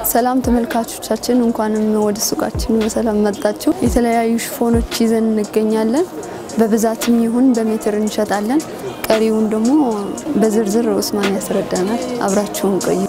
ሰላም ተመልካቾቻችን፣ እንኳንም ወደ ሱቃችን በሰላም መጣችሁ። የተለያዩ ሽፎኖች ይዘን እንገኛለን። በብዛትም ይሁን በሜትር እንሸጣለን። ቀሪውን ደግሞ በዝርዝር ኡስማን ያስረዳናል። አብራችሁን ቆዩ።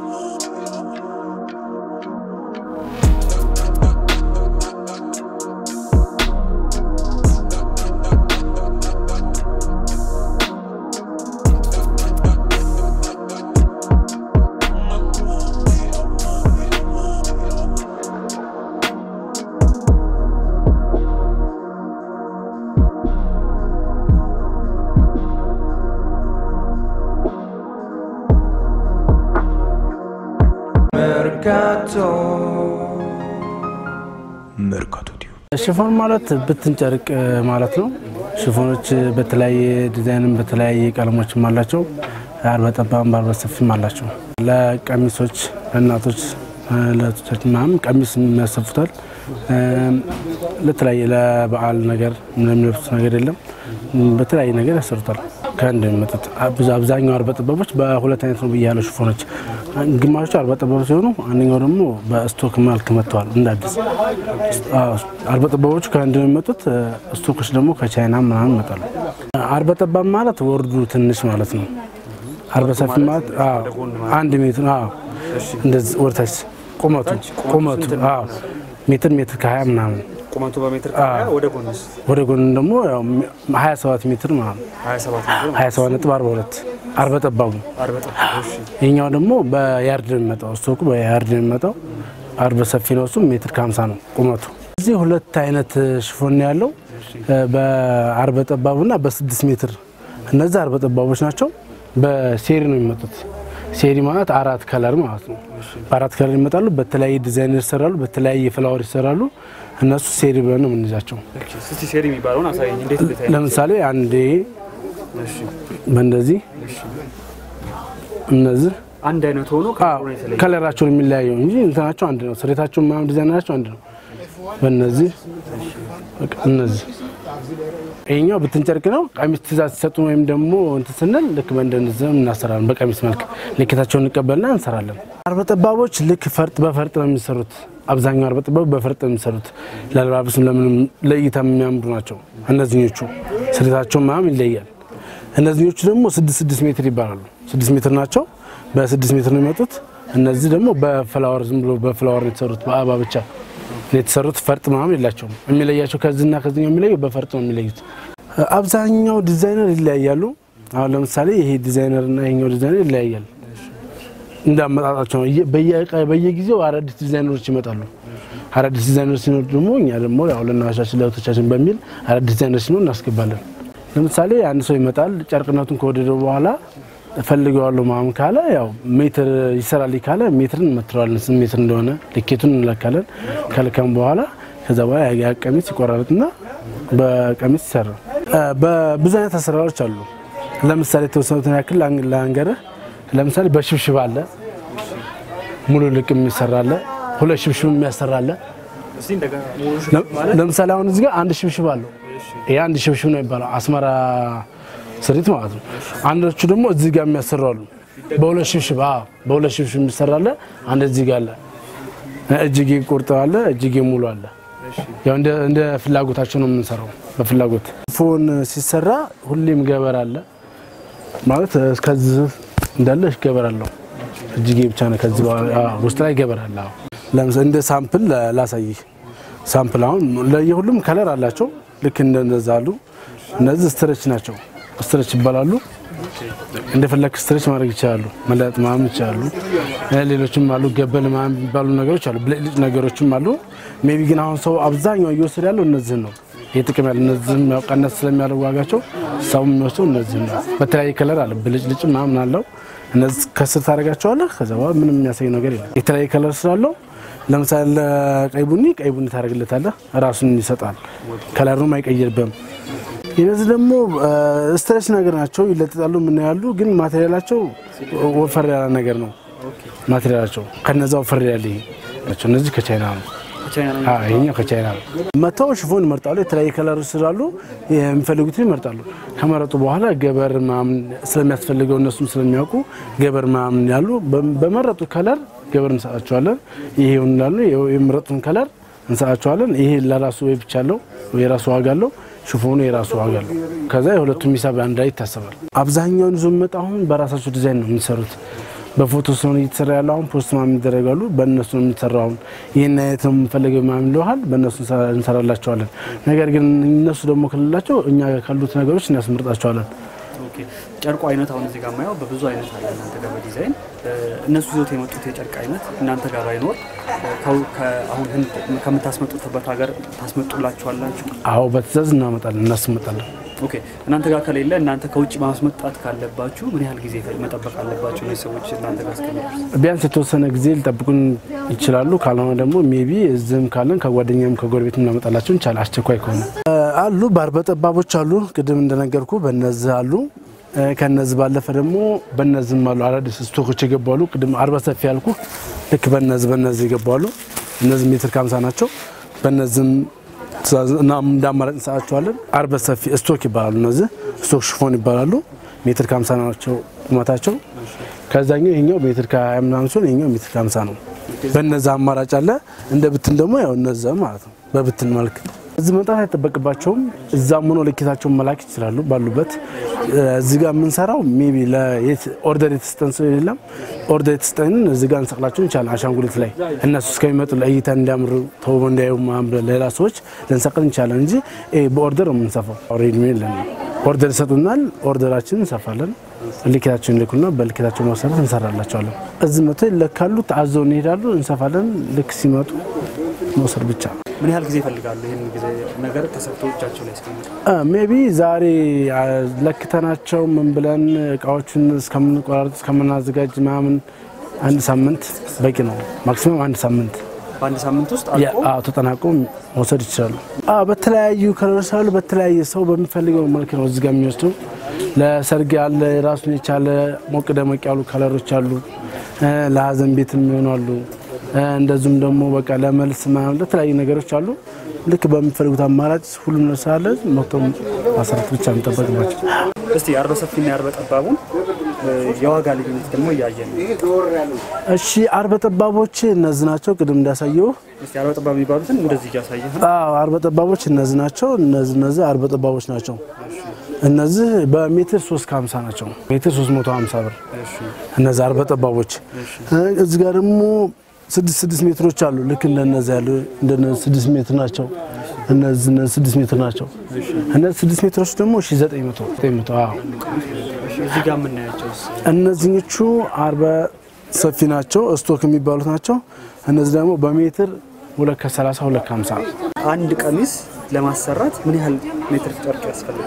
መርካቶ ሽፎን ማለት ብትን ጨርቅ ማለት ነው። ሽፎኖች በተለያየ ዲዛይንም በተለያየ ቀለሞችም አላቸው። አርበ ጠባብም በአርበ ሰፊም አላቸው። ለቀሚሶች ለእናቶች ለቶቻችን ምናምን ቀሚስ የሚያሰፉታል። ለተለያየ ለበዓል ነገር የሚለብሱት ነገር የለም። በተለያየ ነገር ያሰሩታል። ከአንድ የሚመጡት ብዙ አብዛኛው አርበ ጠባቦች በሁለት አይነት ነው ብያለሁ። ሽፎኖች ግማሾቹ አርበ ጠባብ ሲሆኑ አንደኛው ደግሞ በስቶክ መልክ መጥተዋል እንደ አዲስ። አርበ ጠባቦቹ ከአንድ ነው የሚመጡት። ስቶኮች ደግሞ ከቻይና ምናምን ይመጣሉ። አርበ ጠባብ ማለት ወርዱ ትንሽ ማለት ነው። አርበ ሰፊ ማለት አንድ ሜትር እንደዚህ ወደታች ቁመቱ ቁመቱ ሜትር ሜትር ከሀያ ምናምን ቁመቱ በሜትር ወደ ጎንስ ወደ ጎን ደግሞ ሀያ ሰባት ሜትር ማለት ነው። 27 ሀያ ሰባት ነጥብ አርባ ሁለት አርበ ጠባቡ ይህኛው ደግሞ በያርድ ነው የሚመጣው። ስቶኩ በያርድ ነው የሚመጣው። አርበ ሰፊ ነው። እሱም ሜትር ከሀምሳ ነው ቁመቱ። እዚህ ሁለት አይነት ሽፎን ነው ያለው በአርበ ጠባቡና በስድስት ሜትር። እነዚህ አርበ ጠባቦች ናቸው። በሴሪ ነው የሚመጡት። ሴሪ ማለት አራት ከለር ማለት ነው። በአራት ከለር ይመጣሉ። በተለያየ ዲዛይን ይሰራሉ። በተለያየ ፍላወር ይሰራሉ። እነሱ ሴሪ ብለን ነው የምንይዛቸው። እስቲ ሴሪ የሚባለውን አሳየኝ። እንዴት እንዴት አይነት ለምሳሌ አንዴ እሺ፣ በእንደዚህ እነዚህ አንድ አይነት ሆኖ ከለሩ ነው የተለየ። ከለራቸውን የሚለያየው እንጂ እንትናቸው አንድ ነው። ስሬታቸው ምናምን ዲዛይናቸው አንድ ነው። በእነዚህ በቃ እነዚህ ይሄኛው ብትን ጨርቅ ነው። ቀሚስ ትእዛዝ ሲሰጡ ወይም ደግሞ እንትን ስንል ልክ በእንደዚህ እናሰራለን። በቀሚስ መልክ ልኬታቸውን እንቀበልና እንሰራለን። አርበ ጠባቦች ልክ ፈርጥ በፈርጥ ነው የሚሰሩት። አብዛኛው አርበ ጠባብ በፈርጥ ነው የሚሰሩት። ለአለባበስም ለምንም ለእይታ የሚያምሩ ናቸው። እነዚኞቹ ስሬታቸው ምናምን ይለያል። እነዚኞቹ ደግሞ ስድስት ስድስት ሜትር ይባላሉ። ስድስት ሜትር ናቸው። በስድስት ሜትር ነው የሚመጡት። እነዚህ ደግሞ በፍላወር ዝም ብሎ በፍላወር ነው የተሰሩት። በአበባ ብቻ ነው የተሰሩት። ፈርጥ ምናምን የላቸውም። የሚለያቸው ከዚህና ከዚህኛው የሚለየው በፈርጥ ነው የሚለዩት። አብዛኛው ዲዛይነር ይለያያሉ። አሁን ለምሳሌ ይሄ ዲዛይነር እና ይሄኛው ዲዛይነር ይለያያል። እንዳመጣጣቸው ነው። በየ- በየጊዜው አዳዲስ ዲዛይነሮች ይመጣሉ። አዳዲስ ዲዛይነሮች ሲኖር ደግሞ እኛ ደግሞ ያው ለናሻችን ለእህቶቻችን በሚል አዳዲስ ዲዛይነሮች ሲኖር እናስገባለን። ለምሳሌ አንድ ሰው ይመጣል ጨርቅነቱን ከወደደው በኋላ ፈልገዋለሁ ምናምን ካለ ያው ሜትር ይሰራል ካለ ሜትርን እንመትረዋለን። ስንት ሜትር እንደሆነ ልኬቱን እንለካለን። ከልከም በኋላ ከዛ በኋላ ያ ቀሚስ ይቆራረጥና በቀሚስ ይሰራል። በብዙ አይነት አሰራሮች አሉ። ለምሳሌ የተወሰኑትን ያክል ለአንገርህ ለምሳሌ በሽብሽብ አለ፣ ሙሉ ልቅ የሚሰራ አለ፣ ሁለት ሽብሽብ የሚያሰራ አለ። እስቲ እንደገና ሙሉ ሽፎን ማለት ለምሳሌ አሁን እዚህ ጋር አንድ ሽብሽብ አለው። ይሄ አንድ ሽብሽብ ነው የሚባለው አስመራ ስሪት ማለት ነው። አንዶቹ ደግሞ እዚህ ጋር የሚያሰሩ አሉ። በሁለት ሽብሽብ አዎ፣ በሁለት ሽብሽብ የሚሰራ አለ። አንድ እዚህ ጋር አለ። እጅጌ ቁርጥ አለ፣ እጅጌ ሙሉ አለ። ያው እንደ እንደ ፍላጎታቸው ነው የምንሰራው። በፍላጎት ፎን ሲሰራ ሁሌም ገበር አለ ማለት እስከዚህ እንዳለ ገበር አለው። እጅጌ ብቻ ነው። ከዚህ በኋላ አዎ፣ ውስጥ ላይ ገበር አለ። አዎ። ለምሳሌ እንደ ሳምፕል ላሳይህ። ሳምፕል አሁን ለየሁሉም ከለር አላቸው። ልክ እንደነዛ አሉ። እነዚህ ስትረች ናቸው። ስትረች ይባላሉ። እንደፈለክ ስትረች ማድረግ ይችላሉ። መለጥ ምናምን ይችላሉ። ሌሎችም አሉ። ገበል ምናምን የሚባሉ ነገሮች አሉ። ብልጭልጭ ነገሮችም አሉ። ሜቢ ግን አሁን ሰው አብዛኛው እየወሰደ ያለው እነዚህን ነው። ይህ ጥቅም ያለ እነዚህም ያው ቀነስ ስለሚያደርጉ ዋጋቸው ሰው የሚወስደው እነዚህን ነው። በተለያየ ከለር አለ። ብልጭልጭ ምናምን አለው። እነዚህ ከስር ታደርጋቸዋለህ። ከዛ በኋላ ምንም የሚያሳይ ነገር የለም። የተለያየ ከለር ስላለው ለምሳሌ ለቀይ ቡኒ ቀይ ቡኒ ታደርግለታለህ። ራሱን ይሰጣል። ከለሩም አይቀይርብም። እነዚህ ደግሞ ስትሬች ነገር ናቸው። ይለጥጣሉ፣ ምን ያሉ ግን ማቴሪያላቸው ወፈር ያለ ነገር ነው። ማቴሪያላቸው ከነዛ ወፈር ያለ ይሄ ናቸው። እነዚህ ከቻይና ነው። ከቻይና ነው አዎ ይሄኛው ከቻይና ነው። መተው ሽፎን ይመርጣሉ። የተለያየ ከለሮች ስላሉ የሚፈልጉትን ይመርጣሉ። ከመረጡ በኋላ ገበር ምናምን ስለሚያስፈልገው እነሱም ስለሚያውቁ ገበር ምናምን ያሉ በመረጡ ከለር ገበር እንሰጣቸዋለን። ይሄ ይሆንላሉ የምረጡን ከለር እንሰጣቸዋለን። ይሄ ለራሱ ወይ ብቻ አለው የራሱ ዋጋ አለው። ሽፎኑ የራሱ ዋጋ አለው። ከዛ የሁለቱም ሂሳብ አንድ ላይ ይታሰባል። አብዛኛውን ይዞ የሚመጣ አሁን በራሳቸው ዲዛይን ነው የሚሰሩት። በፎቶ ስለሆነ እየተሰራ ያለው አሁን ፖስት ማም ይደረጋሉ። በእነሱ ነው የሚሰራው። አሁን ይህን አይነት ነው የምንፈልገው ምናምን ይለዋል። በእነሱ እንሰራላቸዋለን። ነገር ግን እነሱ ደግሞ ከሌላቸው እኛ ካሉት ነገሮች እናስመርጣቸዋለን። ኦኬ ጨርቁ አይነት አሁን እዚህ ጋር ማየው በብዙ አይነት አለ እናንተ ጋር በዲዛይን እነሱ ይዞት የመጡት የጨርቅ አይነት እናንተ ጋር ባይኖር ከው- ከ- አሁን ህንድ ከምታስመጡትበት ሀገር ታስመጡላችኋላችሁ? አዎ በትእዛዝ እናመጣለን፣ እናስመጣለን። ኦኬ እናንተ ጋር ከሌለ እናንተ ከውጭ ማስመጣት ካለባችሁ ምን ያህል ጊዜ መጠበቅ አለባቸው እነዚህ ሰዎች እናንተ ጋር እስከሚደርስ? ቢያንስ የተወሰነ ጊዜ ሊጠብቁን ይችላሉ። ካልሆነ ደግሞ ሜቢ እዚህም ካለን ከጓደኛም ከጎረቤት እናመጣላቸው እንቻል አስቸኳይ ከሆነ አሉ። ባርበ ጠባቦች አሉ። ቅድም እንደነገርኩ በነዚህ አሉ። እ፣ ከነዚህ ባለፈ ደግሞ በነዚህም አሉ። አዳዲስ ስቶኮች የገቡ አሉ። ቅድም አርባ ሰፊ ያልኩ ልክ በነዚህ በነዚህ የገቡ አሉ። እነዚህ ሜትር ከሀምሳ ናቸው። በነዚህም ትእዛዝ እና እንደ አማራጭ እንሰጣቸዋለን። አርበ ሰፊ ስቶክ ይባላሉ። እነዚህ ስቶክ ሽፎን ይባላሉ። ሜትር ከሀምሳ ናቸው ቁመታቸው። ከዛኛው ይሄኛው ሜትር ከሀያ ምናምን ሲሆን ይሄኛው ሜትር ከሀምሳ ነው። በነዛ አማራጭ አለ። እንደ ብትን ደግሞ ያው እነዛ ማለት ነው። በብትን መልክ እዚህ መምጣት አይጠበቅባቸውም። እዛም ሆኖ ልኬታቸውን መላክ ይችላሉ ባሉበት። እዚህ ጋር የምንሰራው ሜቢ ኦርደር የተሰጠን ሰው የለም። ኦርደር የተሰጠንን እዚህ ጋር እንሰቅላቸው እንችላለን። አሻንጉሊት ላይ እነሱ እስከሚመጡ ለእይታ እንዲያምሩ ተውበው እንዲያዩ ምናምን ብለን ሌላ ሰዎች ልንሰቅል እንችላለን እንጂ ይሄ በኦርደር ነው የምንሰፋው። ሬድ የለን። ኦርደር ይሰጡናል። ኦርደራችንን እንሰፋለን። ልኬታቸውን ይልኩና በልኬታቸው መሰረት እንሰራላቸዋለን። እዚህ መቶ ይለካሉ፣ ተአዘው እንሄዳሉ፣ እንሰፋለን። ልክ ሲመጡ መውሰድ ብቻ ነው። ምን ያህል ጊዜ ይፈልጋሉ ይህን ጊዜ ነገር ተሰርቶ እጃቸው ላይ እስከሚመጣ? ሜቢ ዛሬ አ፣ ለክተናቸው ምን ብለን እቃዎቹን እስከምንቆራረጥ እስከምናዘጋጅ ምናምን አንድ ሳምንት በቂ ነው። ማክሲመም አንድ ሳምንት በአንድ ሳምንት ውስጥ ያ- አልቆ አዎ፣ ተጠናቆ መውሰድ ይችላሉ። አዎ፣ በተለያዩ ከለሮች ስላሉ በተለያየ ሰው በሚፈልገው መልክ ነው እዚህ ጋር የሚወስደው። ለሰርግ ያለ ራሱን የቻለ ሞቅ ደመቅ ያሉ ከለሮች አሉ። እ፣ ለሀዘን ቤት የሚሆኑ አሉ። እ፣ እንደዚሁም ደግሞ በቃ ለመልስ ምናምን ለተለያዩ ነገሮች አሉ። ልክ በሚፈልጉት አማራጭ ሁሉም ነገር ስላለ መጥቶ ማሰራት ብቻ የሚጠበቅባቸው እስቲ የአርበ ሰፊና የአርበ ጠባቡን እ፣ የዋጋ ልዩነት ደግሞ እያየን ነው። እሺ አርበ ጠባቦች እነዚህ ናቸው። ቅድም እንዳሳየው እስቲ አርበ ጠባብ የሚባሉትን እንደዚህ እያሳየህ ነው። አዎ አርበ ጠባቦች እነዚህ ናቸው። እነዚህ እነዚህ አርበ ጠባቦች ናቸው። እነዚህ በሜትር 3 ከ50 ናቸው። ሜትር 350 ብር እሺ እነዚህ አርበ ጠባቦች። እዚህ ጋር ደግሞ ስድስት ስድስት ሜትሮች አሉ። ልክ እንደነዚህ ያሉ እንደነዚህ ስድስት ሜትር ናቸው። እነዚህ እነዚህ ስድስት ሜትር ናቸው። እነዚህ ስድስት ሜትሮች ደግሞ 1900 900 አዎ እሺ፣ እዚህ ጋር የምናያቸውስ እነዚህኞቹ አርበ ሰፊ ናቸው። ስቶክ የሚባሉት ናቸው። እነዚህ ደግሞ በሜትር ሁለት ከ30 ሁለት ከ50 አንድ ቀሚስ ለማሰራት ምን ያህል ሜትር ጨርቅ ያስፈልጋል?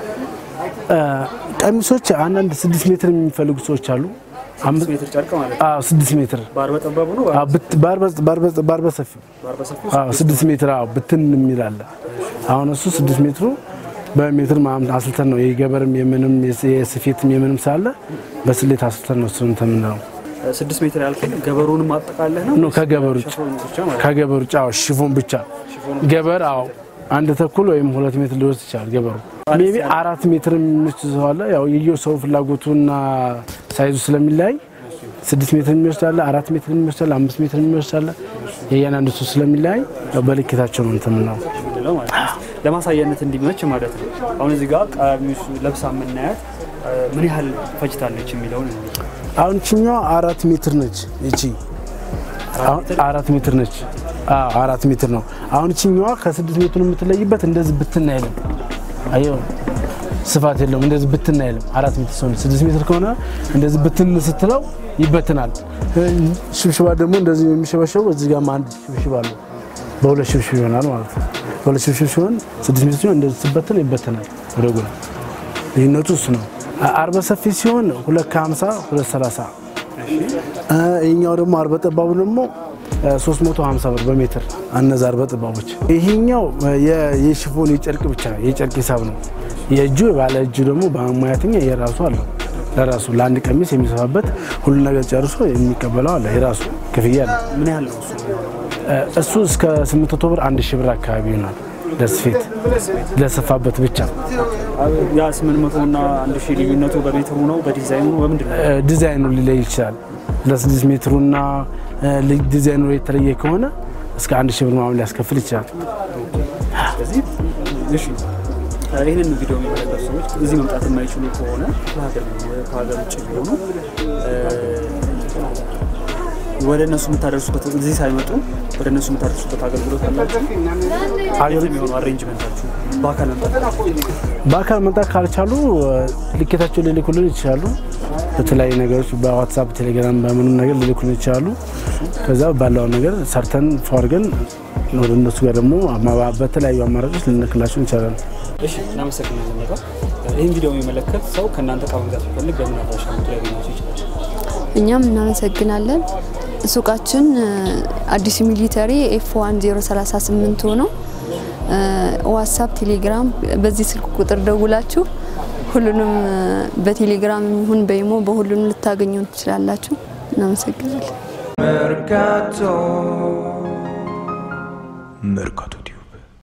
ቀሚሶች አንዳንድ ስድስት ሜትር የሚፈልጉ ሰዎች አሉ። አምስት ሜትር ጨርቅ ማለት ነው። አዎ ስድስት ሜትር በአርበ ጠባቡ ነው አዎ፣ ብት- በአርበ- በአርበ- በአርበ ሰፊ በአርበ ሰፊ አዎ ስድስት ሜትር አዎ ብትን የሚል አለ። አሁን እሱ ስድስት ሜትሩ በሜትር ማም አስልተን ነው የገበርም የምንም የስ- የስፌትም የምንም ሳለ በስሌት አስልተን ነው እሱ እንትን የምንለው ስድስት ሜትር ያልከኝ ገበሩንም አጠቃለህ ነው ነው ከገበር ውጭ ሸፎኑ ብቻ ማለት ነው። ከገበር ውጭ አዎ ሽፎን ብቻ ገበር አዎ አንድ ተኩል ወይም ሁለት ሜትር ሊወስድ ይችላል ገበሩ ሜቢ አራት ሜትር የሚወስድ ሰው አለ ያው የየው ሰው ፍላጎቱና ሳይዙ ስለሚለያይ ስድስት ሜትር የሚወስድ አለ አራት ሜትር የሚወስድ አለ አምስት ሜትር የሚወስድ አለ የእያንዳንዱ ሰው ስለሚለያይ ያው በልኬታቸው ነው እንትን የምንለው የምንለው ማለት ነው። ለማሳያነት እንዲመች ማለት ነው። አሁን እዚህ ጋር ቀሚሱ ለብሳ የምናያት እ፣ ምን ያህል ፈጅታለች የሚለውን እንይ። አሁን ችኛዋ አራት ሜትር ነች እቺ አሁን አራት ሜትር ነች አዎ አራት ሜትር ነው አሁን ችኛዋ ከስድስት ሜትር የምትለይበት እንደዚህ ብትና አይልም አየው ስፋት የለውም እንደዚህ ብትና አይልም አራት ሜትር ሲሆን ስድስት ሜትር ከሆነ እንደዚህ ብትን ስትለው ይበትናል ሽብሽባ ደግሞ እንደዚህ የሚሸበሸቡ እዚህ ጋር አንድ ሽብሽብ አለው በሁለት ሽብሽብ ይሆናል ማለት ነው በሁለት ሽብሽብ ሲሆን ስድስት ሜትር ሲሆን እንደዚህ ስበትን ይበትናል ወደ ጎን ልዩነቱ እሱ ነው አርበ ሰፊ ሲሆን ሁለት ከሀምሳ ሁለት ሰላሳ ይህኛው ደግሞ አርበ ጠባቡ ደግሞ 350 ብር በሜትር እነዛ አርበ ጠባቦች። ይሄኛው የ- የሽፎን የጨርቅ ብቻ የጨርቅ ሂሳብ ነው። የእጁ ባለ እጁ ደግሞ በሙያተኛ የራሱ አለው ለራሱ ለአንድ ቀሚስ የሚሰፋበት ሁሉ ነገር ጨርሶ የሚቀበለው አለ የራሱ ክፍያ አለ። ምን ያህል ነው እሱ? እሱ እስከ 800 ብር አንድ ሺህ ብር አካባቢ ይሆናል ለስፌት ለሰፋበት ብቻ። ያ ስምንት መቶ እና አንድ ሺህ ልዩነቱ በሜትሩ ነው በዲዛይኑ ነው በምንድን ነው? ዲዛይኑ ሊለይ ይችላል። ለስድስት ሜትሩና ዲዛይኑ የተለየ ከሆነ እስከ አንድ ሺህ ብር ምናምን ሊያስከፍል ይችላል። ስለዚህ እሺ ይህንን ቪዲዮ የሚመለከቱ ሰዎች እዚህ መምጣት የማይችሉ ከሆነ ከሀገር ከሀገር ውጭ ቢሆኑ ወደ እነሱ የምታደርሱበት እዚህ ሳይመጡ ወደ እነሱ የምታደርሱበት አገልግሎት አላችሁ? አገር የሚሆኑ አሬንጅመንታችሁ በአካል መምጣት በአካል መምጣት ካልቻሉ ልኬታቸውን ሊልኩልን ይችላሉ። በተለያዩ ነገሮች በዋትሳፕ፣ ቴሌግራም በምንም ነገር ሊልኩልን ይችላሉ። ከዛ ባለው ነገር ሰርተን ፏርገን ወደ እነሱ ጋር ደግሞ በተለያዩ አማራጮች ልንልክላቸው እንችላለን። እሺ እናመሰግናለን። በጣም ይህን ቪዲዮ የሚመለከት ሰው ከእናንተ እቃ መግዛት ቢፈልግ በምን አድራሻ መጡ ሊያገኛቸው ይችላል? እኛም እናመሰግናለን። ሱቃችን አዲሱ ሚሊተሪ ኤፍ ዋን 038 ሆነው ዋትሳፕ፣ ቴሌግራም በዚህ ስልክ ቁጥር ደውላችሁ ሁሉንም በቴሌግራም ይሁን በኢሞ በሁሉንም ልታገኙ ትችላላችሁ። እናመሰግናለን። Mercato Mercato